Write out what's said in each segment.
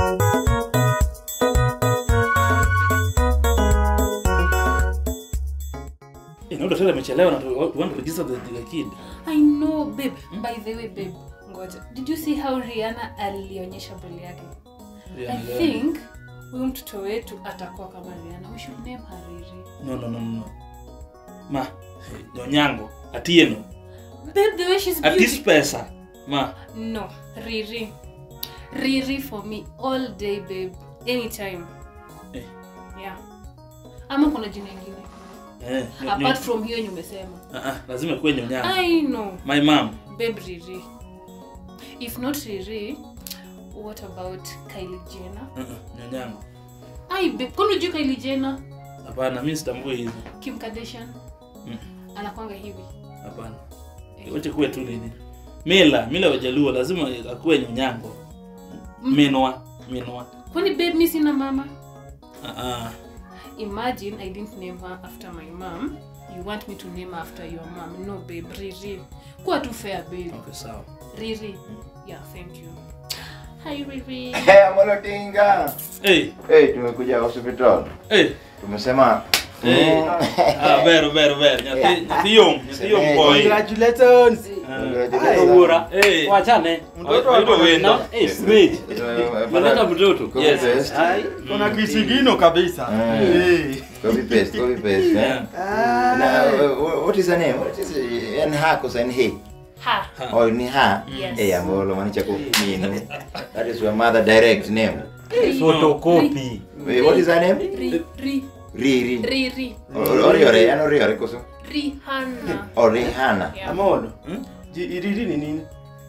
Eh, naona tena amechelewa na tu- we want to register the, the kid. I know babe. By the way babe, ngoja. Did you see how Rihanna alionyesha boli yake? I Rihanna, Rihanna. think huyu mtoto wetu atakuwa kama Rihanna. We should name her Riri. No, no, no, no. Ma, eh, Nyonyango, Atieno. Babe, the way she's At this beautiful. pesa. Ma, No, Riri. Riri for me all day babe. Anytime. Eh. Yeah. Ama kuna jina ingine. eh, nyo- Apart nyo- from hiyo yenye umesema. Ah, ah, lazima kuwe Nyonyango. I know. My mom. Babe Riri. If not Riri, what about Kylie Jenner? Uh, uh, Nyonyango. Ai babe, kwani unajua Kylie Jenner? Hapana, mimi sitambui hizo. Kim Kardashian Mm, anakwanga hivi. Hapana. Eh. Wacha kuwe tu nini. Mila, mila wajaluo lazima akuwe Nyonyango. Minwa, minwa. Kwani babe mimi sina mama? Ah, ah. Imagine I didn't name her after my mom. You want me to name her after your mom? No babe, Riri. Kuwa tu fair babe. Okay, sawa. Riri. Yeah, thank you. Hi Riri. Hey, Amolotinga. Eh, Hey, tumekuja hospital. eh. Tumesema Eh. Ah, vero, vero, vero. Nyathi, nyathi yom, nyathi yom Eh, boy. Congratulations. Eh, Ugura. Eh. Wachane. Mtoto Waido wako wendo. Na- eh, Smith. Unaleta mtoto. Copy Yes. paste. Ai, kuna kisigino kabisa. Eh. Eh. Copy paste, copy paste. eh. Yeah. Na, uh, what is her name? What is it? En ha kosa en he? Ha. Oh, ni ha? Yes. Eh, Amolo, manicha ko mino. That is your mother direct name. Photocopy. Wait, what is her name? Ri, ri, Riri. Riri. Oriore, ano Oriore koso? Rihanna. Oh, Rihanna. Yeah. Amolo. Ji- Iriri ni nini?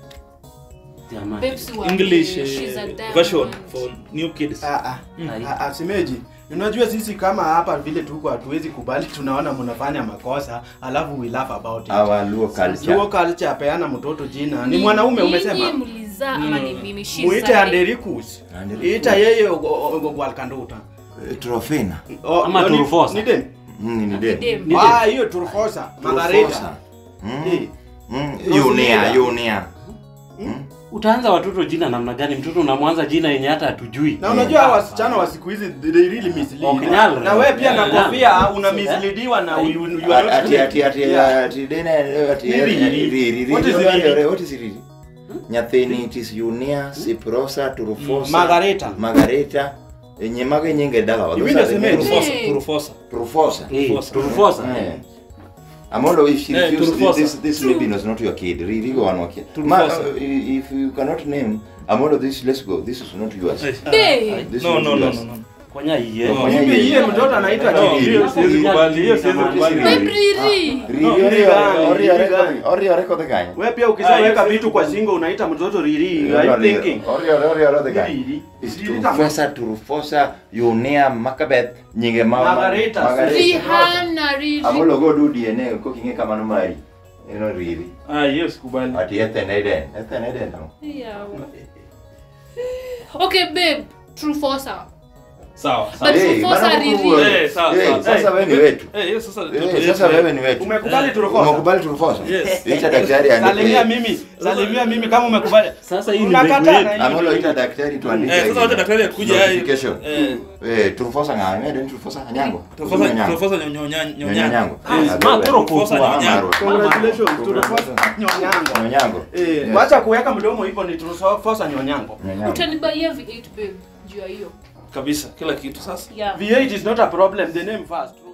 Jamani. Babes who are English gay, she's a uh, diamond. version for new kids. Ah, ah. Ai. Ah, ah, Simeji, unajua sisi kama hapa vile tuko hatuwezi kubali, tunaona mnafanya makosa alafu we laugh about it. Our Luo culture. Luo culture, peana mtoto jina. Ni mwanaume umesema. Nyinyi mlizaa ama ni mimi? She's Muite a- Andericus. Andericus. Ita yeye Gwalkanduta. Eh, Trofena. Oh, Ama no, ni- Turufosa. Ni dem. Mm, ni dem. Dem. Ni Ah, hiyo Turufosa. Margarita. Trufosa. Mm. Eh. Mm. Rosemary. Yunia, Yunia. Utaanza watoto jina namna gani? Mtoto unamwanza jina yenye hata hatujui. Na unajua hawa wasichana wa siku hizi they really mislead. Okay, nyala. Na wewe pia na Nyala. kofia una misleadiwa na you, you are not Ati ati ati Yeah. ati dena ati Riri, riri riri. riri. What is What riri? What is riri? Nyathini it is Yunia, Ciprosa, Turufosa. Margareta. Margareta. Enye mage nyinge dala wa. Hivi ndio semeni. Turufosa, Eh. turufosa. Turufosa. Eh, Turufosa. Turufosa. Eh. Amolo, if she Eh, refused Turufosa. this, this maybe was not your kid. Riri go on kid. Ma, Turufosa. uh, if you cannot name Amolo, this let's go. This is not yours. Eh, Hey. This No, is no, no, yours. no, no. Konya iye. No, Mimi yeye mtoto anaitwa No, Chidi. hiyo siwezi kubali, hiyo siwezi kubali. Babe Riri. Riri, No, ori riri gani, ori riri ori gani? ori ori kode kanya. Wewe pia Ah, ukishaweka yes, vitu kwa shingo unaita mtoto Riri. Are you thinking? Ori ori ori ori kode kanya. Riri. Is Riri kama- Turufosa, Turufosa, Yunea, Makabeth, nyinge ma Margareta. Rihanna Riri. Amolo go do DNA ko kinge kama no mari. Eno riri. Ah, hiyo sikubali. Ati Ethan Eden. Ethan Eden no. Yeah. Okay babe, true fosa. Sawa, But sawa. Hey, Turufosa bana Riri. kuku- Eh, sawa, Eh, sawa. sasa Eh, wewe ni wetu. Eh, hiyo sasa Eh, mtoto sasa yetu. wewe ni wetu. Umekubali Turufosa? Umekubali Turufosa? Yes. Ita daktari Salimia andike. mimi. Salimia mimi kama umekubali. Sasa hii ni Unakataa mbegu na yetu. hii. Amolo ita daktari tuandike. Eh, sasa wacha daktari akuja Notification. Eh, Eh, Turufosa ng'ayo, Eden Turufosa Anyango. turufosa Anyango. turufosa nyonya Nyanyango. nyonya. Ah, Ma, wewe. turo Turufosa kukua. nyonya. Congratulations Turufosa Nyonyango. Nyanyango. Eh, Yes. wacha kuweka mdomo hivyo ni Turufosa Nyonyango. Nyanyango. Utanibaia V8 babe. Juu ya hiyo. Kabisa, kila kitu sasa. Yeah. V8 is not a problem, the name first.